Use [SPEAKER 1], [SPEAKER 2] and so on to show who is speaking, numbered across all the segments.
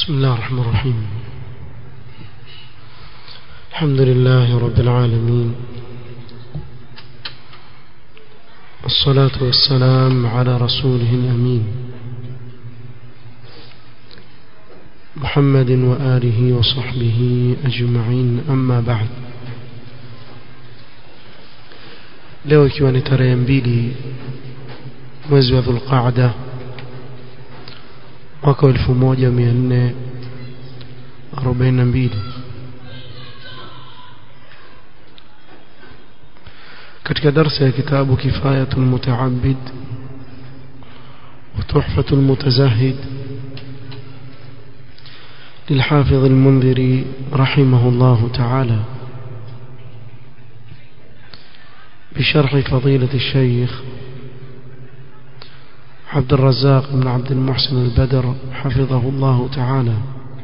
[SPEAKER 1] بسم الله الرحمن الرحيم الحمد لله رب العالمين الصلاة والسلام على رسوله الأمين محمد وآله وصحبه أجمعين أما بعد leo ikiwa ni tarehe mbili mwezi wa dhulqaada mwaka wa elfu moja mia nne arobaini na mbili katika darsa ya kitabu kifayatu lmutaabid وتحفة المتزهد للحافظ المنذري رحمه الله تعالى بشرح فضيلة الشيخ عبد الرزاق بن عبد المحسن البدر حفظه الله تعالى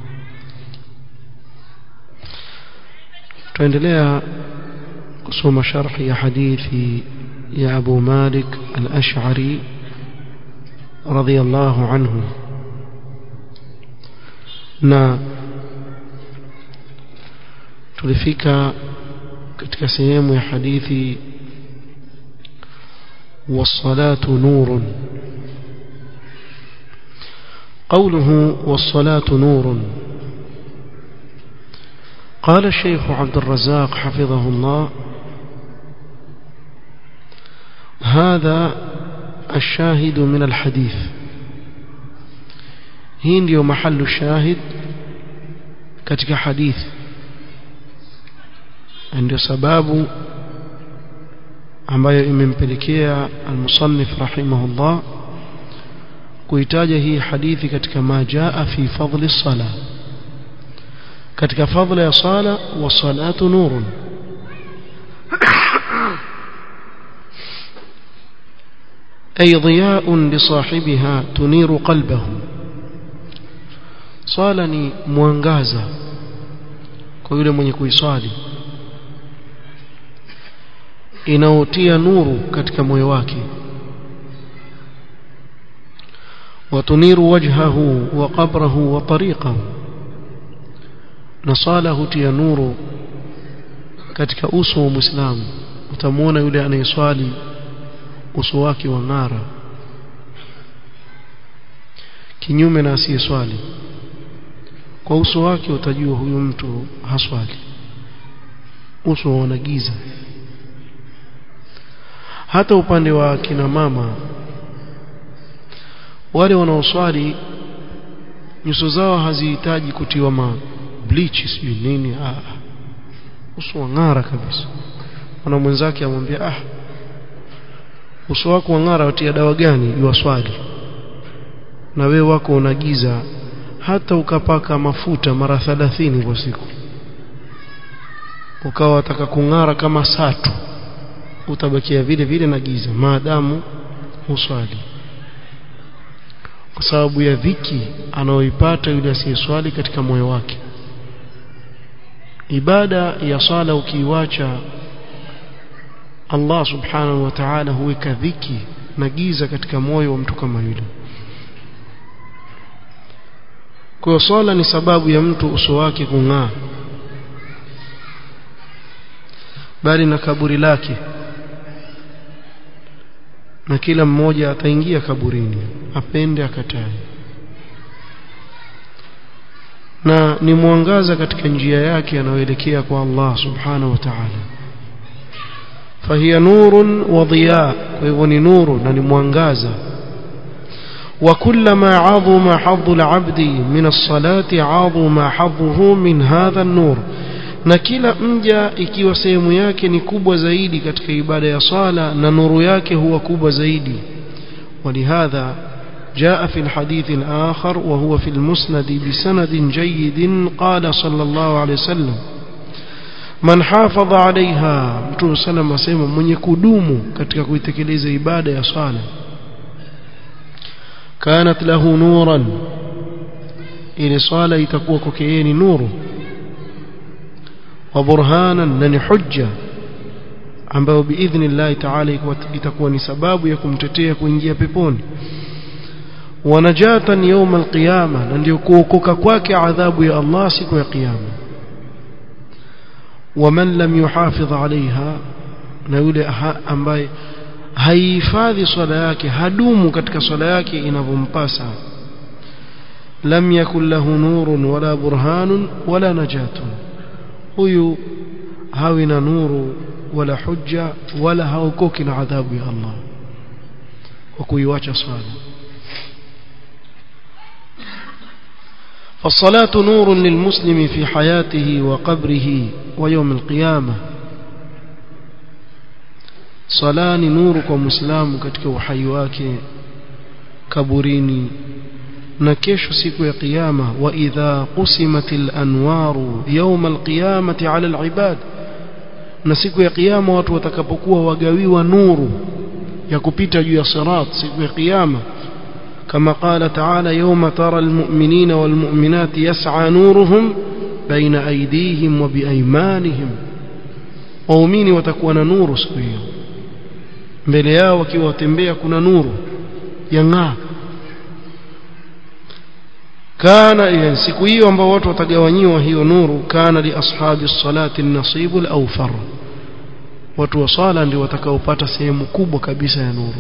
[SPEAKER 1] tuendelea kusoma sharhi ya hadithi ya Abu Malik al-Ash'ari radhiyallahu anhu na tulifika katika sehemu ya hadithi والصلاة نور قوله والصلاة نور قال الشيخ عبد الرزاق حفظه الله هذا الشاهد من الحديث hii ndio mahallu shahid katika hadithi ndio sababu ambayo imempelekea al-musannif rahimahullah kuitaja hii hadithi katika majaa fi fadli sala katika fadla ya sala wa salatu nurun أي ضياء لصاحبها تنير قلبه swala ni mwangaza kwa yule mwenye kuiswali inaotia nuru katika moyo wake watuniru wajhahu wa qabrahu wa tariqahu na swala hutia nuru katika uso wa muislamu utamwona yule anayeswali uso wake wa ng'ara kinyume na asiyeswali kwa uso wake utajua huyu mtu haswali uso wana giza hata upande wa kina mama wale wanaoswali nyuso zao hazihitaji kutiwa ma bleach sijui nini ah uso wang'ara kabisa mwana mwenzake amwambia ah uso wako wang'ara watia dawa gani iwaswali na we wako unagiza hata ukapaka mafuta mara 30 kwa siku ukawa wataka kung'ara kama satu utabakia vile vile na giza maadamu uswali kwa sababu ya dhiki anayoipata yule asiyeswali katika moyo wake ibada ya sala ukiiwacha Allah subhanahu wa ta'ala huweka dhiki na giza katika moyo wa mtu kama yule kwa hiyo swala ni sababu ya mtu uso wake kung'aa bali na kaburi lake na kila mmoja ataingia kaburini apende akatae na ni mwangaza katika njia yake anayoelekea kwa Allah subhanahu wa ta'ala fahiya nurun wa dhiya kwa hivyo ni nuru na ni mwangaza وكلما عظم حظ العبد من الصلاة عظم حظه من هذا النور na kila mja ikiwa sehemu yake ni kubwa zaidi katika ibada ya sala na nuru yake huwa kubwa zaidi ولهذا جاء في الحديث الآخر وهو في المسند بسند جيد قال صلى الله عليه وسلم من حافظ عليها mtume sallam asema mwenye kudumu katika kuitekeleza ibada ya sala كانت له نورا ili swala itakuwa kwake yeye ni nuru wa burhanan na ni hujja ambayo biidhnillahi taala itakuwa ni sababu ya kumtetea kuingia peponi ونجاة يوم القيامة ndio kuokoka kwake adhabu ya Allah siku ya kiyama ومن لم يحافظ عليها na yule ambaye haihifadhi swala yake hadumu katika swala yake inavyompasa lam yakul lahu nurun wala burhanun wala najatun huyu hawi na nuru wala hujja wala haokoki na adhabu ya Allah kwa kuiwacha swala فالصلاة نور للمسلم في حياته وقبره ويوم القيامة صلاة نور كمسلم katika uhai wake kaburini na kesho siku ya kiyama wa idha qusimatil anwaru yawm alqiyamati ala alibad na siku ya kiyama watu watakapokuwa wagawiwa nuru ya kupita juu ya sirat siku ya kiyama كما قال تعالى يوم ترى المؤمنين والمؤمنات يسعى نورهم بين أيديهم وبأيمانهم waumini watakuwa na nuru siku hiyo mbele yao wakiwa watembea kuna nuru yang'aa kana ile siku hiyo ambao watu watagawanyiwa hiyo nuru kana li ashabi salati nasibu al-awfar watu wa sala ndio watakaopata sehemu kubwa kabisa ya nuru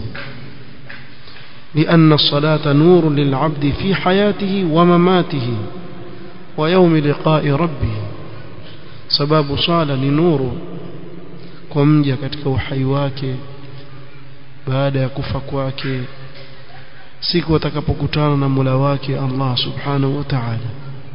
[SPEAKER 1] لأن الصلاة نور للعبد في حياته ومماته ويوم لقاء ربه سبب صالة لنور كمجة katika uhai wake baada ya kufa kwake siku atakapokutana na Mola wake Allah Subhanahu wa Ta'ala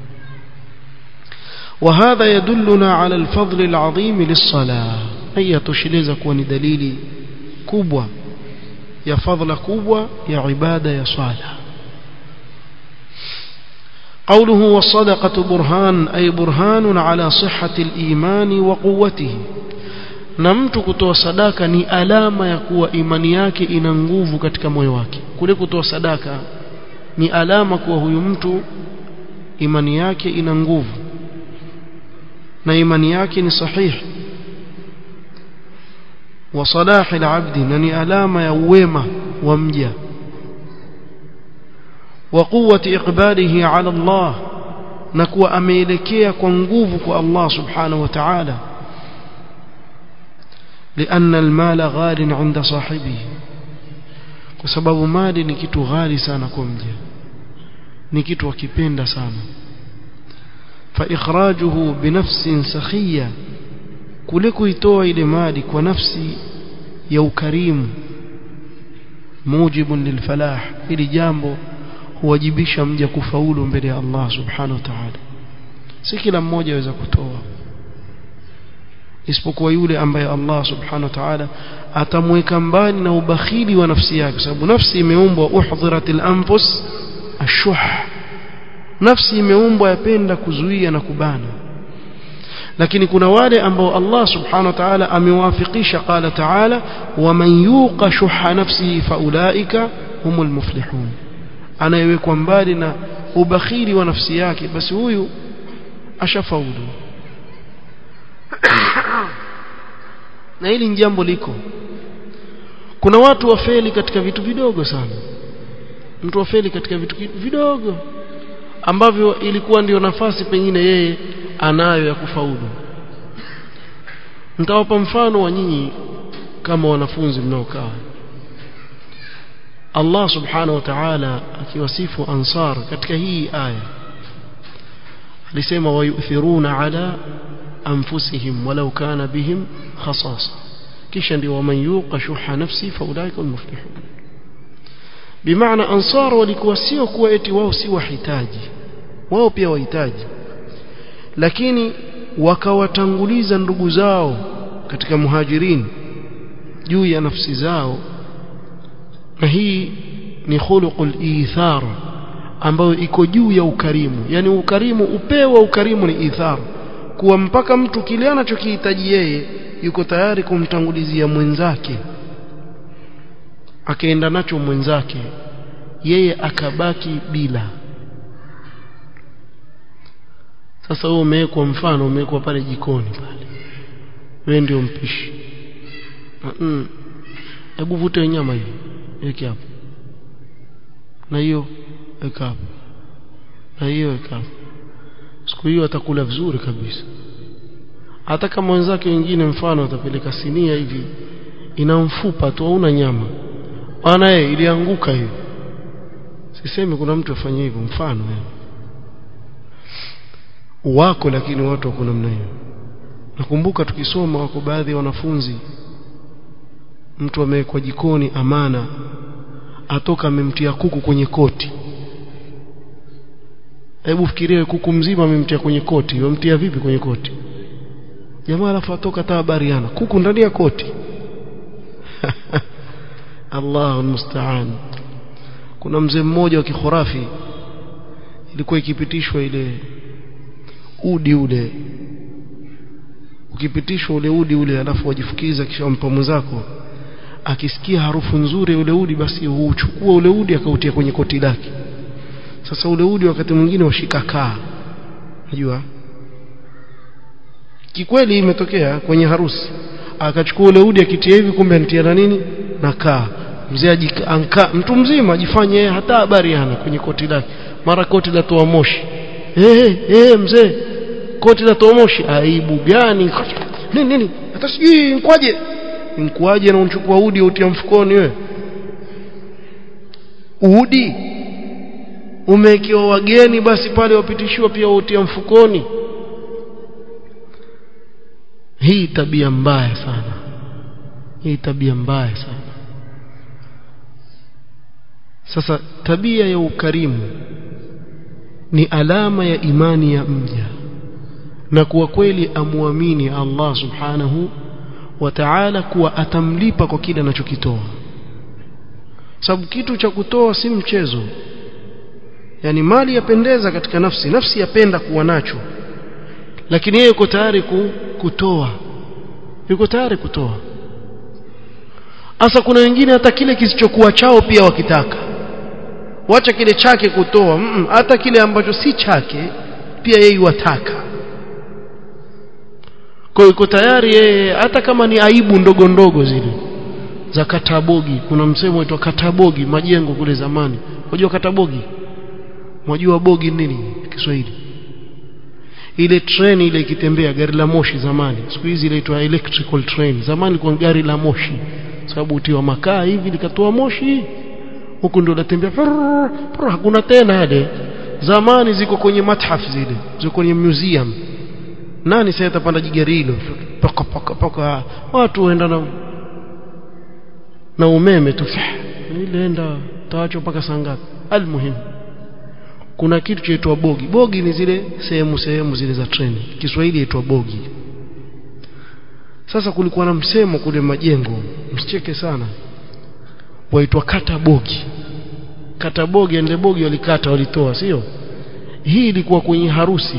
[SPEAKER 1] وهذا يدلنا على الفضل العظيم للصلاة هي تشلeza kuwa ni dalili kubwa ya fadhila kubwa ya ibada ya swala قوله والصدقة برهان أي برهان على صحة الإيمان وقوته na mtu kutoa sadaka ni alama ya kuwa imani yake ina nguvu katika moyo wake kule kutoa sadaka ni alama kuwa huyu mtu imani yake ina nguvu na imani yake ni sahihi wa salahi alabdi na ni alama ya uwema wa mja wa quwwati iqbalihi ala Allah na kuwa ameelekea kwa nguvu kwa Allah subhanahu wa ta'ala لأن المال غال عند صاحبه وسبب مال ni kitu ghali sana kwa mja ni kitu akipenda sana فإخراجه بنفس سخية kule kuitoa ile mali kwa nafsi ya ukarimu mujibun lilfalah ili jambo huwajibisha mja kufaulu mbele ya Allah subhanahu wa ta'ala si kila mmoja aweza kutoa isipokuwa yule ambaye Allah subhanahu wa ta'ala atamweka mbali na ubakhili wa nafsi yake sababu nafsi imeumbwa uhdhiratil anfus ashuh nafsi imeumbwa yapenda kuzuia na kubana lakini kuna wale ambao Allah subhanahu wa ta'ala amewafikisha qala ta'ala waman yuqa shuha nafsihi faulaika humul muflihun anayewekwa mbali na ubakhili wa nafsi yake basi huyu ashafaulu na hili ni jambo liko kuna watu wafeli katika vitu vidogo sana mtu wafeli katika vitu vidogo ambavyo ilikuwa ndio nafasi pengine yeye anayo ya kufaulu nitawapa mfano wa nyinyi kama wanafunzi mnaokaa Allah subhanahu wa ta'ala akiwasifu ansar katika hii aya alisema wayuthiruna ala anfusihim walau kana bihim khasasa kisha ndio waman yuqa shuha nafsi faulaika almuflihun bimaana ansar walikuwa sio kuwa eti wao si wahitaji wao pia wahitaji lakini wakawatanguliza ndugu zao katika muhajirin juu ya nafsi zao na hii ni khuluqul ithar ambayo iko juu ya ukarimu yani ukarimu upeo wa ukarimu ni ithar kuwa mpaka mtu kile anachokihitaji yeye yuko tayari kumtangulizia mwenzake akaenda nacho mwenzake yeye akabaki bila sasa wewe umewekwa mfano umewekwa pale jikoni pale wewe ndio mpishi hebu mm. vute nyama hiyo weke hapo na hiyo weka hapo na hiyo weka hapo siku hiyo atakula vizuri kabisa hata kama wenzake wengine mfano atapeleka sinia hivi ina mfupa tu hauna nyama bwana yeye ilianguka hiyo sisemi kuna mtu afanye hivyo mfano yani wako lakini watu wako namna hiyo nakumbuka tukisoma wako baadhi ya wanafunzi mtu amewekwa jikoni amana atoka amemtia kuku kwenye koti hebu fikiria kuku mzima amemtia kwenye koti wamtia vipi kwenye koti jamaa alafu atoka taa bariana kuku ndani ya koti Allahu musta'an kuna mzee mmoja wa kikhurafi ilikuwa ikipitishwa ile udi ule ukipitishwa ule udi ule alafu wajifukiza kisha mpa mwenzako akisikia harufu nzuri ule udi basi huchukua ule udi akautia kwenye koti lake sasa ule udi wakati mwingine washika kaa unajua kikweli imetokea kwenye harusi akachukua ule udi akitia hivi kumbe anitia na nini na kaa mzee anka mtu mzima ajifanye yeye hata habari hana kwenye koti lake mara koti latoa moshi eh eh mzee koti latoa moshi aibu gani nini nini hata sijui nkwaje nkwaje na unchukua udi utia mfukoni wewe udi umewekewa wageni basi pale wapitishiwa pia utia mfukoni hii tabia mbaya sana hii tabia mbaya sana sasa tabia ya ukarimu ni alama ya imani ya mja na kuwa kweli amwamini Allah subhanahu wa ta'ala kuwa atamlipa kwa kile anachokitoa sababu kitu cha kutoa si mchezo yani mali yapendeza katika nafsi nafsi yapenda kuwa nacho lakini yeye yuko tayari kutoa yuko tayari kutoa hasa kuna wengine hata kile kisichokuwa chao pia wakitaka wacha kile chake kutoa mm -mm, hata kile ambacho si chake pia yeye wataka kwa yuko tayari yeye hata kama ni aibu ndogo ndogo zile za katabogi kuna msemo uitwa katabogi majengo kule zamani unajua katabogi unajua bogi nini Kiswahili ile treni ile ikitembea gari la moshi zamani siku hizi inaitwa electrical train zamani kwa gari la moshi sababu utiwa makaa hivi likatoa moshi huku ndio natembea hakuna tena yale zamani ziko kwenye mathaf zile ziko kwenye museum nani sasa atapanda jigari hilo paka paka paka watu waenda na na umeme tu ile enda tawacho mpaka saa ngapi almuhimu kuna kitu chaitwa bogi bogi ni zile sehemu sehemu zile za treni Kiswahili yaitwa bogi sasa kulikuwa na msemo kule majengo msicheke sana waitwa kata bogi kata bogi ende bogi walikata walitoa sio hii ilikuwa kwenye harusi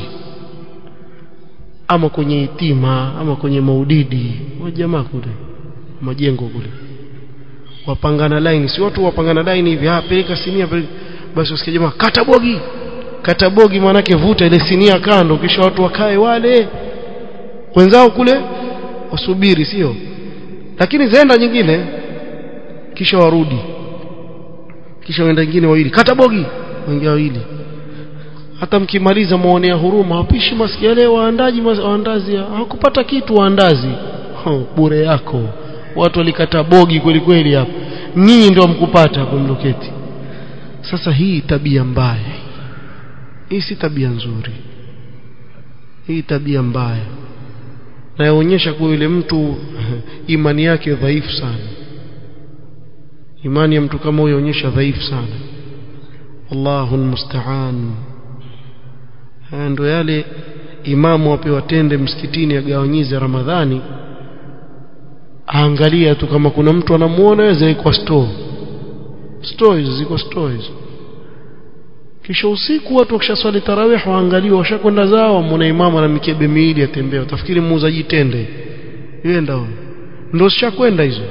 [SPEAKER 1] ama kwenye itima ama kwenye maudidi wa jamaa kule majengo kule wapangana line si watu wapangana line hivi ah peleka sinia peleka basi usikie jamaa kata bogi kata bogi maanake vuta ile sinia kando kisha watu wakae wale wenzao kule wasubiri sio lakini zaenda nyingine kisha warudi kisha wenda nyingine wawili kata bogi wengine wawili hata mkimaliza muonea huruma hapishi masikia leo waandaji waandazi hawakupata kitu waandazi oh, bure yako watu walikata bogi kweli kweli hapo nyinyi ndio mkupata hapo mloketi sasa hii tabia mbaya hii si tabia nzuri hii tabia mbaya na yaonyesha kuwa yule mtu imani yake dhaifu sana imani ya mtu kama huyo yaonyesha dhaifu sana Allahu almusta'an ndio yale imamu apewa tende msikitini agawanyize Ramadhani aangalia tu kama kuna mtu anamuona aweza kwa store stories ziko stories kisha usiku watu wakishaswali tarawih waangaliwa washakwenda zao muone imamu na mikebe miwili atembea utafikiri muuzaji tende yenda huyo ndio sishakwenda hizo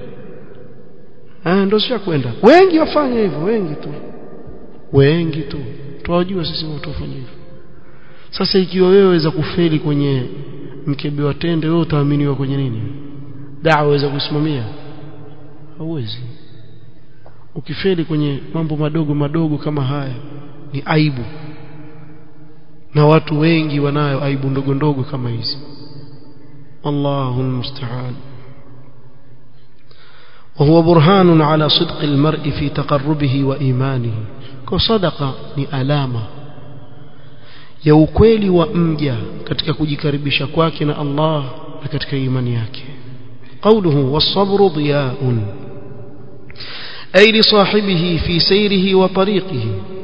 [SPEAKER 1] ah ndio sishakwenda wengi wafanya hivyo wengi tu wengi tu tuwajua sisi watu wafanya hivyo sasa ikiwa wewe waweza kufeli kwenye mkebe wa tende wewe utaaminiwa kwenye nini dawa waweza kusimamia hauwezi ukifeli kwenye mambo madogo madogo kama haya ni aibu na watu wengi wanayo aibu ndogo ndogo kama hizi wallahu almusta'an وهو برهان على صدق المرء في تقربه وإيمانه كصدقة ni alama ya ukweli wa mja katika kujikaribisha kwake na Allah na katika imani yake قوله والصبر ضياء أي لصاحبه في سيره وطريقه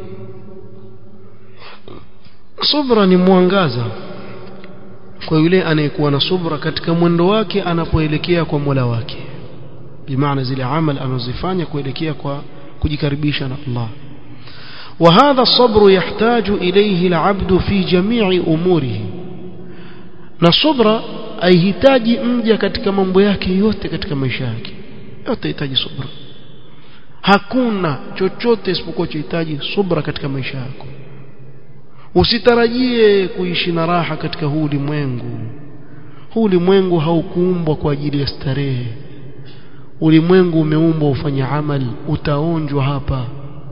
[SPEAKER 1] صبرا ni mwangaza kwa yule anayekuwa na subra katika mwendo wake anapoelekea kwa Mola wake bimaana zile amal anazifanya kuelekea kwa kujikaribisha na Allah وهذا الصبر يحتاج إليه العبد في جميع أموره na subra aihitaji mja katika mambo yake yote katika maisha yake yote hitaji subra hakuna chochote isipokuwa chohitaji subra katika maisha yako usitarajie kuishi na raha katika huu ulimwengu huu ulimwengu haukuumbwa kwa ajili ya starehe ulimwengu umeumbwa ufanye amali utaonjwa hapa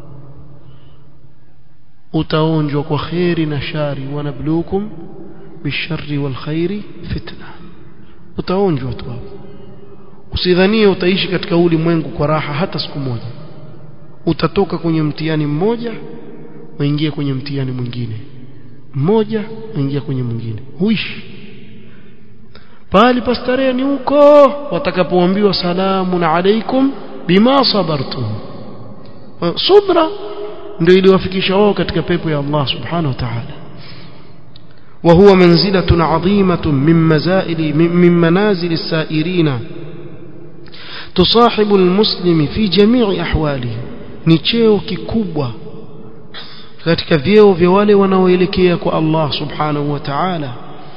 [SPEAKER 1] utaonjwa kwa kheri na shari wanabluukum bisharri wal khairi fitna utaonjwa tu hapo usidhanie utaishi katika ulimwengu kwa raha hata siku moja utatoka kwenye mtihani mmoja uingie kwenye mtihani mwingine mmoja uingia kwenye mwingine huishi pali pastarehe ni huko watakapoambiwa salamun alaikum bima sabartum subra ndio iliwafikisha wao katika pepo ya Allah subhanahu wa ta'ala وهو منزلة عظيمة من مزائل من منازل السائرين تصاحب المسلم في جميع أحواله ni cheo kikubwa katika vyeo vya wale wanaoelekea kwa Allah subhanahu wa ta'ala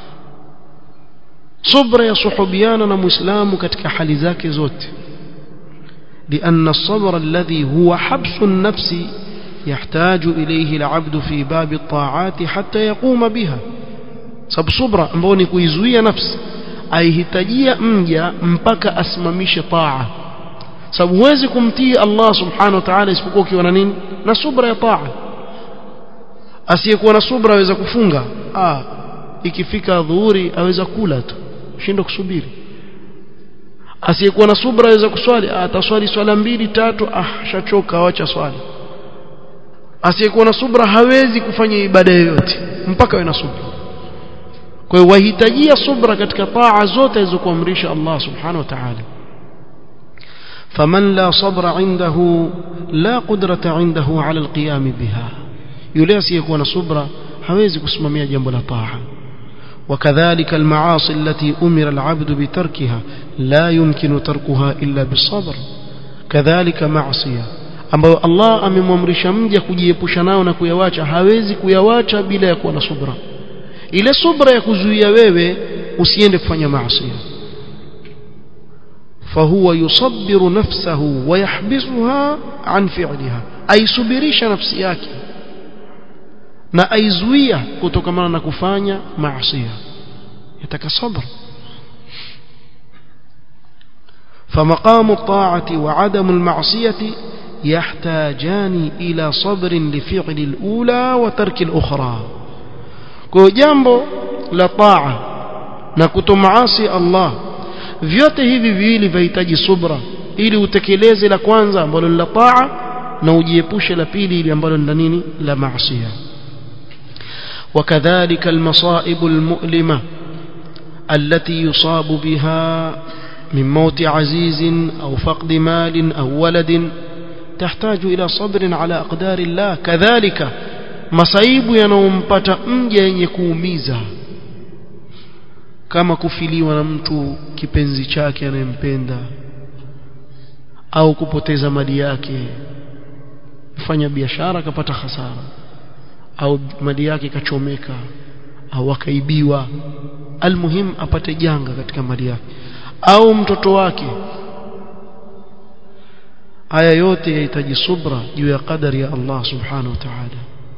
[SPEAKER 1] subra ya suhubiana na muislamu katika hali zake zote لأن الصبر الذي هو حبس النفس يحتاج إليه العبد في باب الطاعات حتى يقوم بها sababu subra ambao ni kuizuia nafsi aihitajia mja mpaka asimamishe taa sababu huwezi kumtii Allah subhanahu wa ta'ala isipokuwa ukiwa na nini na subra ya taa asiyekuwa na subra aweza kufunga ah ikifika dhuhuri aweza kula tu shindo kusubiri asiyekuwa na subra aweza kuswali ah, ataswali swala mbili tatu ah shachoka acha swali asiyekuwa na subra hawezi kufanya ibada yoyote mpaka awe na subra kwa hiyo wahitajia subra katika taa zote alizokuamrisha Allah subhanahu wa ta'ala faman la sabra indahu la qudrata indahu ala alqiyam biha yule asiyekuwa na subra hawezi kusimamia jambo la taa وكذلك المعاصي التي أمر العبد بتركها لا يمكن تركها إلا بالصبر كذلك معصية ambayo Allah amemwamrisha mja kujiepusha nao na kuyawacha hawezi kuyawacha bila ya kuwa na subra ile subra ya kuzuia wewe usiende kufanya maasi فهو يصبر نفسه ويحبسها عن فعلها aisubirisha nafsi yake na aizuia kutokamana na kufanya maasi yataka sabr فمقام الطاعة وعدم المعصية يحتاجان إلى صبر لفعل الأولى وترك الأخرى kwa jambo la taa na kutomaasi Allah vyote hivi viwili vihitaji subra ili utekeleze la kwanza ambalo ni la taa na ujiepushe la pili ili ambalo ni la nini la maasiya وكذلك المصائب المؤلمة التي يصاب بها من موت عزيز أو فقد مال أو ولد تحتاج إلى صبر على أقدار الله كذلك masaibu yanayompata mja yenye kuumiza kama kufiliwa na mtu kipenzi chake anayempenda au kupoteza mali yake mfanya biashara akapata hasara au mali yake ikachomeka au akaibiwa almuhim apate janga katika mali yake au mtoto wake haya yote yahitaji subra juu ya qadari ya Allah subhanahu wa ta'ala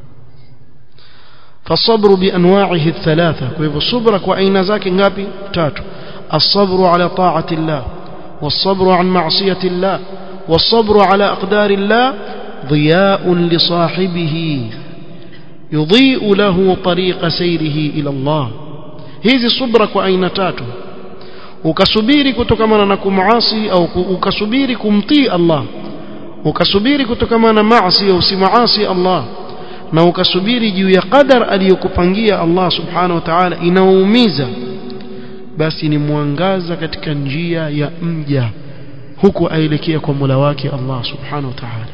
[SPEAKER 1] فالصبر بانواعه الثلاثه فلهو الصبر كاين ذاك ngapi tatu الصبر على طاعه الله والصبر عن معصيه الله والصبر على أقدار الله ضياء لصاحبه يضيء له طريق سيره إلى الله hizi subra kwa aina tatu ukasubiri kutokamana na kumaasi au ukasubiri kumtii Allah ukasubiri kutokamana na maasi au usimaasi Allah na ukasubiri juu ya qadar aliyokupangia Allah subhanahu wa ta'ala inaumiza basi ni mwangaza katika njia ya mja huku aelekea kwa Mola wake Allah subhanahu wa ta'ala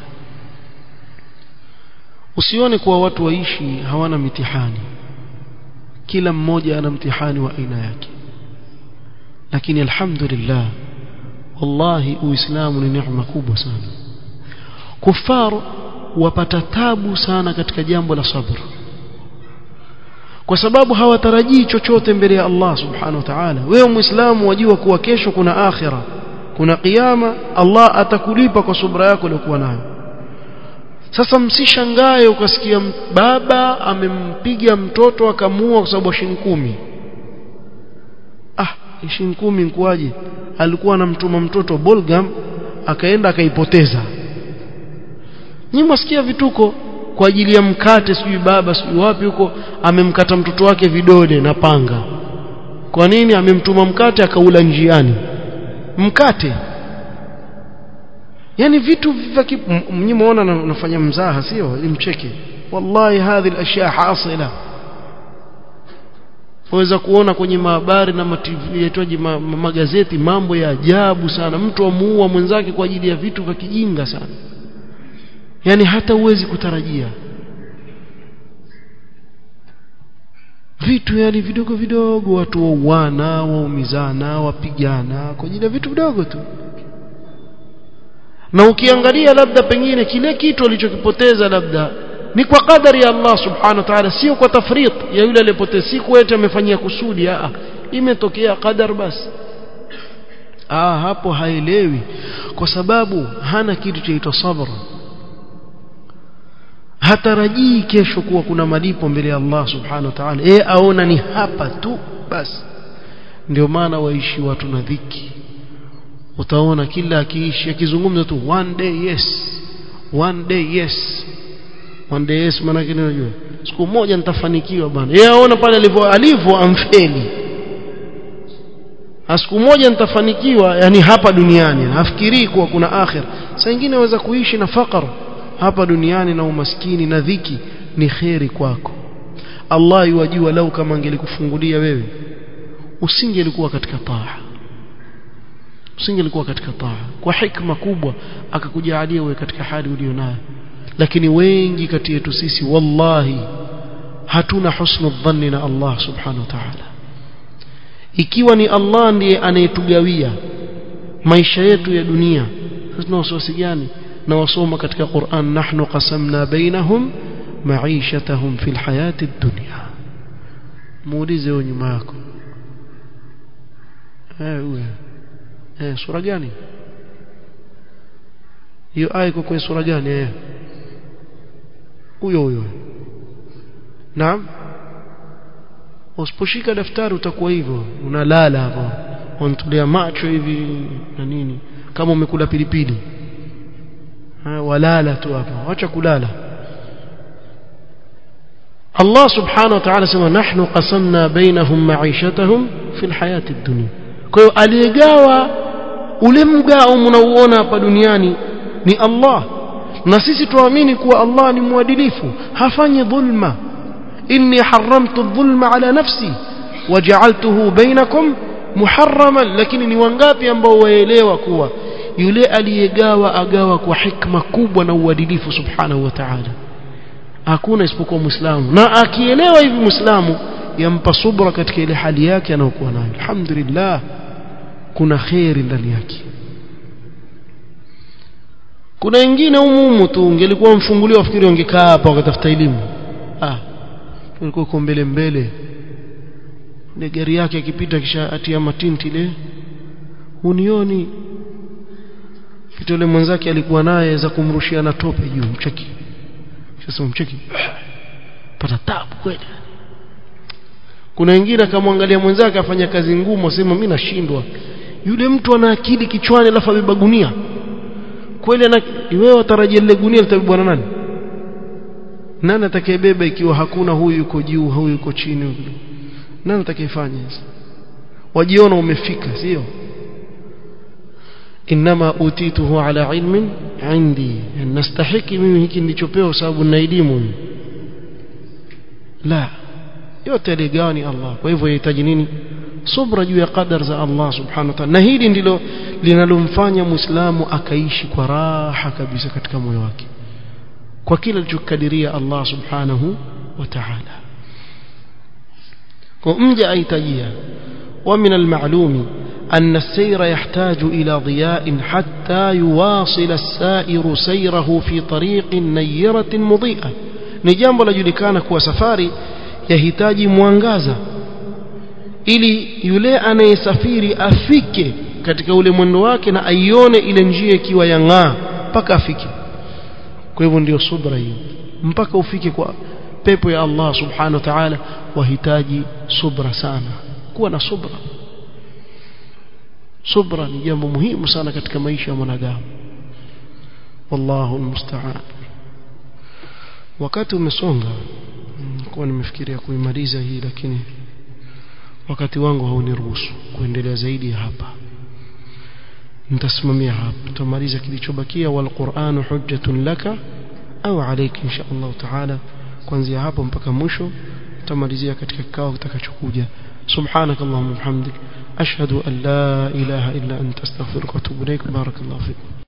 [SPEAKER 1] usione kuwa watu waishi hawana mitihani kila mmoja ana mtihani wa aina yake lakini alhamdulillah wallahi uislamu ni neema kubwa sana kufar wapata tabu sana katika jambo la sabr kwa sababu hawatarajii chochote mbele ya Allah subhanahu wa ta'ala wewe muislamu wajua kuwa kesho kuna akhira kuna kiyama Allah atakulipa kwa subra yako uliyokuwa nayo sasa msishangae ukasikia baba amempiga mtoto akamuua kwa sababu shilingi kumi ah shilingi kumi nkuaje alikuwa anamtuma mtoto Bolgam akaenda akaipoteza nyinyi mwasikia vituko kwa ajili ya mkate sijui baba sijui wapi huko amemkata mtoto wake vidole na panga kwa nini amemtuma mkate akaula njiani mkate yani vitu vya mnyi muona nafanya mzaha sio imcheke wallahi hadhi alashya hasila waweza kuona kwenye mahabari na yaitwaje ma, ma, magazeti mambo ya ajabu sana mtu amuua mwenzake kwa ajili ya vitu vya kijinga sana yani hata uwezi kutarajia vitu yani vidogo vidogo watu wauana waumizana wapigana kwa ajili ya vitu vidogo tu na ukiangalia labda pengine kile kitu alichokipoteza labda ni kwa kadari ya Allah subhanahu wa ta'ala sio kwa tafrit ya yule aliyepoteza si kwetu amefanyia kusudi a imetokea qadar basi ah hapo haelewi kwa sababu hana kitu chaitwa sabr hatarajii kesho kuwa kuna malipo mbele ya Allah subhanahu wa ta'ala eh aona ni hapa tu basi ndio maana waishi watu na dhiki utaona kila akiishi akizungumza tu one day yes one day yes one day yes maana yake unajua siku moja nitafanikiwa bana yeye aona pale alivyo alivyo amfeli siku moja nitafanikiwa yani hapa duniani nafikiri kuwa kuna akhir saa nyingine waweza kuishi na fakar hapa duniani na umaskini na dhiki ni kheri kwako Allah yuwajua lau kama angelikufungulia wewe usingelikuwa katika taa usingelikuwa katika taa kwa hikma kubwa akakujalia wewe katika hali ulionayo lakini wengi kati yetu sisi wallahi hatuna husnu dhanni na Allah subhanahu wa ta'ala ikiwa ni Allah ndiye anayetugawia maisha yetu ya dunia sasa tuna wasiwasi gani na wasoma katika Qur'an nahnu qasamna bainahum ma'ishatahum fil hayati dunya muulize huyo nyuma yako eh huyo eh sura gani hiyo aya iko kwenye sura gani eh huyo huyo naam usiposhika daftari utakuwa hivyo unalala hapo unatulia macho hivi na nini kama umekula pilipili ha, walala tu hapo acha kulala Allah subhanahu wa ta'ala sema nahnu qasamna bainahum ma'ishatahum fil hayati dunya kwa hiyo aliyegawa ule mgao mnauona hapa duniani ni Allah na sisi tuamini kuwa Allah ni mwadilifu hafanyi dhulma inni haramtu dhulma ala nafsi waja'altuhu bainakum muharraman lakini ni wangapi ambao waelewa kuwa yule aliyegawa agawa kwa hikma kubwa na uadilifu subhanahu wa ta'ala hakuna isipokuwa muislamu na akielewa hivi muislamu yampa subra katika ile hali yake anayokuwa nayo alhamdulillah kuna khairi ndani yake kuna wengine umumu tu ungelikuwa mfunguliwa wafikiri wangekaa hapa wakatafuta elimu ah ulikuwa uko mbele mbele ile gari yake akipita kisha atia matinti ile unioni kitu yule mwenzake alikuwa naye za kumrushia na tope juu mcheki sasa mcheki pata tabu kweli kuna wengine akamwangalia mwenzake afanya kazi ngumu asema mimi nashindwa yule mtu ana akili kichwani alafu abeba gunia kweli na wewe watarajia lile gunia litabebwa na nani nani atakayebeba ikiwa hakuna huyu yuko juu huyu yuko chini nani atakayefanya hizo wajiona umefika sio inma utituhu ala ilmin indi nastahiki mimi hiki nilichopewa sababu nina elimu la yote aligawa ni Allah kwa hivyo yahitaji nini subra juu ya qadar za Allah subhanahu wa ta'ala na hili ndilo linalomfanya muislamu akaishi kwa raha kabisa katika moyo wake kwa kila alichokadiria Allah subhanahu wa ta'ala kwa mja aitajia wa min al-ma'lumi أن السير يحتاج إلى ضياء حتى يواصل السائر سيره في طريق نيرة مضيئة نجambo lajulikana kuwa safari yahitaji mwangaza ili yule anayesafiri afike katika ule mwendo wake na aione ile njia ikiwa yang'aa mpaka afike kwa hivyo ndio subra hiyo mpaka ufike kwa pepo ya Allah subhanahu wa ta'ala wahitaji subra sana kuwa na subra subra ni jambo muhimu sana katika maisha ya mwanadamu wallahu almusta'an wakati umesonga kwa nimefikiria kuimaliza hii lakini wakati wangu hauniruhusu kuendelea zaidi hapa nitasimamia hapa tutamaliza kilichobakia wal qur'anu hujjatun laka au alayka insha Allah taala kuanzia hapo mpaka mwisho tutamalizia katika kikao kitakachokuja سبحانك اللهم وبحمدك أشهد أن لا إله إلا أنت استغفرك وأتوب إليك بارك الله فيكم